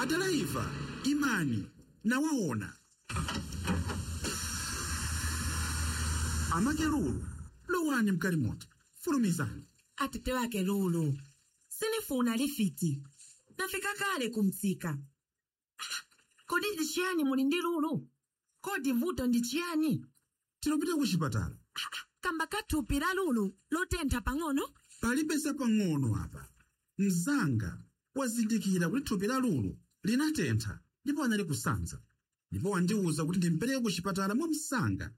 adaraiva imani nawaona amakerulu lowani mkalimoti fulumizani atete wake lulu sinifuna lifiti nafika kale kumtsika Ah, kodi ndi chiyani muli ndi lulu kodi vuto ndi chiyani tinopita ku chipatala kamba kathupi la lulu lotentha pang'ono palibe zapang'ono apa mzanga wazindikira kuti thupi la lulu linatentha ndipo anali kusanza ndipo wandiwuza kuti ndimpereke ku chipatala mwa msanga